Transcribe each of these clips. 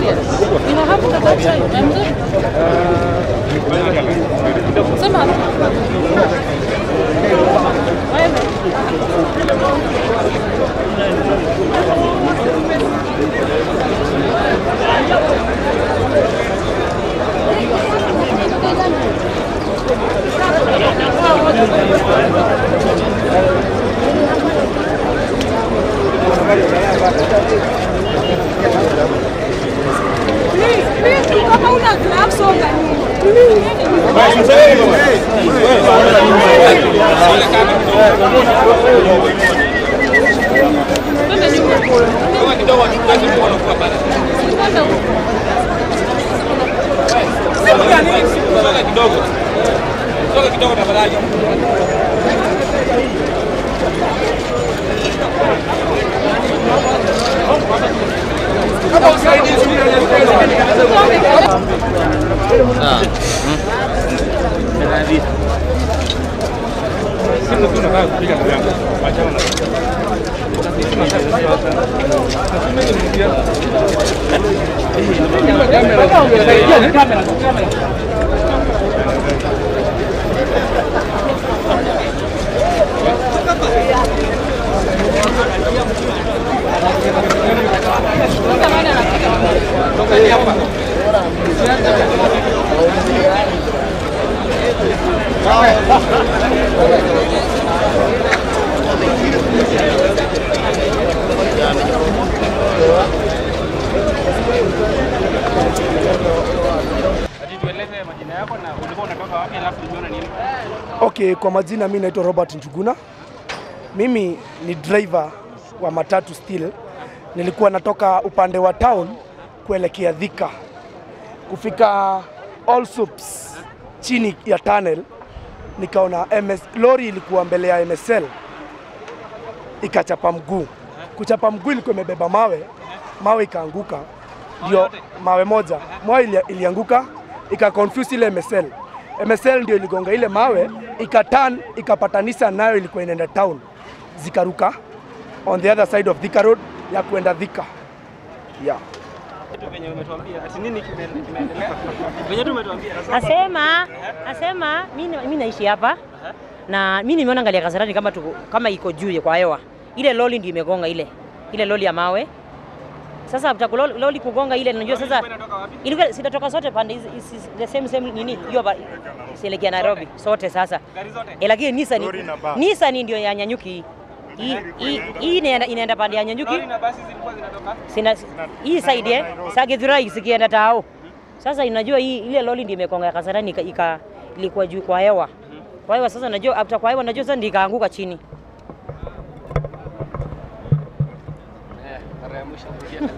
serious. You know, hapo that time. I'm good. Sema. Wewe. Kama una gloves songa. Twende nyuma. Twende huko. Sasa nani anapiga? Ati tueleze majina yako na ulikuwa unatoka wapi alafu uliona nini? Okay, kwa majina mi naitwa Robert Njuguna. Mimi ni driver wa matatu still. Nilikuwa natoka upande wa town kuelekea Thika. Kufika All Soups chini ya tunnel nikaona MS, lori ilikuwa mbele ya MSL ikachapa mguu. Kuchapa mguu ilikuwa imebeba mawe, mawe ikaanguka, ndio mawe moja, mawe ili, ilianguka ika confuse ile MSL. MSL ndio iligonga ile mawe ikaturn ikapatanisha nayo ilikuwa inaenda town, zikaruka on the other side of Thika Road ya kuenda Thika yeah. Kitu venye umetuambia ati nini kime- kimeendelea? Venye tu umetuambia. Asema, asema mimi mimi naishi hapa na mimi nimeona ngali ya Kasarani kama tuko, kama iko juu kwa hewa. Ile loli ndio imegonga ile. Ile loli ya mawe. Sasa after loli, loli kugonga ile najua sasa Ilikuwa inatoka wapi? ilikuwa sitatoka sote pande hizi hizi- the same same nini hiyo ba- sielekea Nairobi sote sasa. Gari zote? Eh, lakini Nissan Nissan ndio ya Nyanyuki. Hii hii- hii inaenda inaenda pande ya Nyanyuki. Lori na basi zilikuwa zinatoka? Sina hii side eh, sa Githurai sikienda tao. Sasa inajua hii ile loli ndio imekonga Kasarani ika, ika ilikuwa juu kwa hewa. Kwa hewa sasa najua after kwa hewa najua sasa ndio ikaanguka chini. Eh, mara ya mwisho kusikia tena.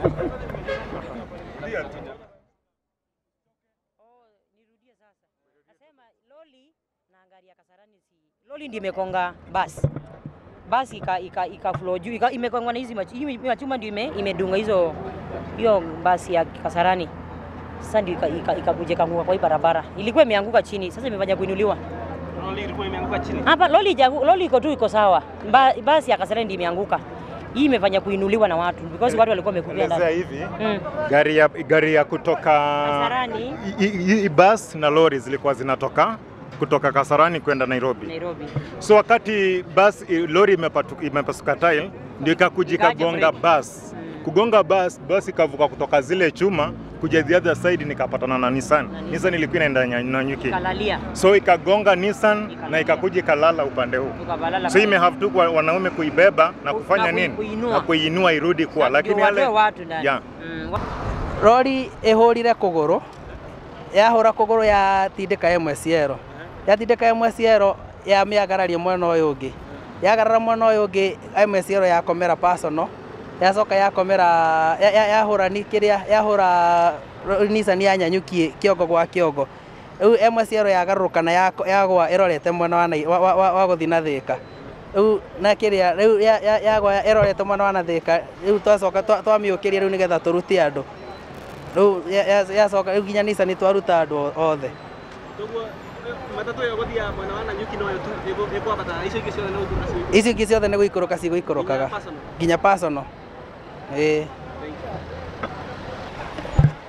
Nirudie sasa. Nasema loli na gari ya Kasarani si loli ndio imekonga basi. Basi ika ika, ika flow juu ika, imekongwa na hizi mach- hii machuma ndio ime, imedunga hizo hiyo basi ya Kasarani. Sasa ndio ikakuja ika, ika ikakuja ikaanguka kwa hii barabara. Ilikuwa imeanguka chini, sasa imefanya kuinuliwa. Lori ilikuwa imeanguka chini. Hapa loli ijangu, loli iko tu iko sawa. Ba, basi ya Kasarani ndio imeanguka. Hii imefanya kuinuliwa na watu because watu walikuwa wamekupia Elezea ndani. hivi Mm. gari ya, gari ya kutoka Kasarani. i- i- i- bus na lori zilikuwa zinatoka kutoka Kasarani kwenda Nairobi. Nairobi. So wakati bus i- lori imepatu- imepasuka tile ndio ikakuja Ikaja ikagonga break. bus. Kugonga bus, bus ikavuka kutoka zile chuma kuja the other side nikapatana na Nissan. Na Nissan ilikuwa inaenda Nya- Nanyuki. Kalalia. So ikagonga Nissan na Ikalalia. ikakuja ikalala upande huu. Tukabalala. So ime have tu kwa wanaume kuibeba na Ku- kufanya na kui- nini? kuinua. Na kuinua irudi kwa, lakini Ndio watoe yale watu ndani. yeah. Mm, wa- rori ihurire kuguru yahura kuguru yatindika imwe ciero yatindika imwe ciero yamiagararia mwena uyu ungi yagarara mwena uyu ungi imwe ciero yakomera personal yacoka yakomera ya- ya- yahura ni kiria yahura Nissan yanyanyukie kiongo gwa kiongo riu imwe ciero yagaruruka na yako- yagwa irorete mwena wa Nai- wa- wa- wa wa guthi na thika riu na kiria riu ya- ya- yagwa irorete mwena wa na thika riu twacoka twa- twamiukiria riu nigetha turute andu riu yacoka riu nginya Nissan twaruta andu othe Koguo eh, matatu ĩyo gũthiaga mwena wa Nanyuki noyo tu ĩkũ- ĩkwambata icio ingĩ ciothe nĩ gũthiĩ nacio. icio ingĩ ciothe nĩ gũikũrũka cigũikũrũkaga Nginya personal. nginya personal ĩĩ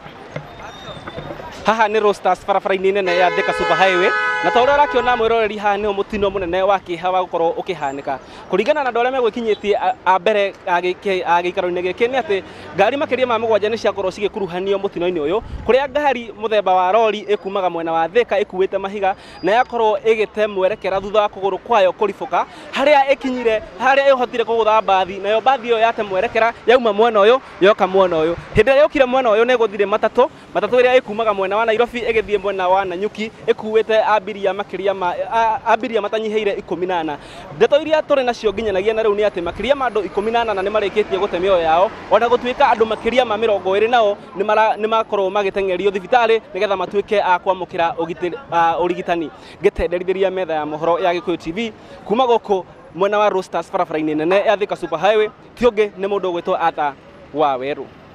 haha nä Roasters barabara-inä nene ya Thika Super Highway na ta å rä a å rakä ona mwä haha nä må tino må nene wa kä ha wa gå korwo å kä hanä ka kå ringana na andå arä a megwä kinyä tie a mbere a gä ikaro-inä gä kä nä atä ngari makä ria ma må gwanja nä ciakorwo cigä kuruhanio må tino-inä å yå kå rä a ngari må themba wa rori ä kumaga mwena wa thika ä kuä te mahiga na yakorwo ä gä te mwerekera thutha wa kå gå rå kwayo kå ribå harä a ä kinyire harä a ä hotire kå gå tha mbathi nayo mbathi ä yo yate mwerekera yauma mwena å yå yoka mwena å yå hä ndä ä rä a yå kire mwena å yå nä gå thire matatå matatå ä rä a ä kumaga mwena wa nairobi ä gä thiä mwena wa nanyuki ä kuä te ambiria makä ma a- ambiria matanyihä ire ikå mi na ana ndeto iria tå rä nacio nginyanagia na rä u nä atä makä ria ma andå ikå mi na ana nä marä kä tie gå te mä oyo yao ona gå tuä ka andå makä ria ma mä rongo ä rä nao nä makorwo magä tengerio thibitarä nä getha matuä ke a kwamå kä ra å rigitani ngä tenderithiä ria metha ya mohoro ya gä kå tv kuma gå kå mwena wa Roasters barabara-inä nene ya Thika Super Highway ti å ngä nä må ndå å gwä two atha wa werå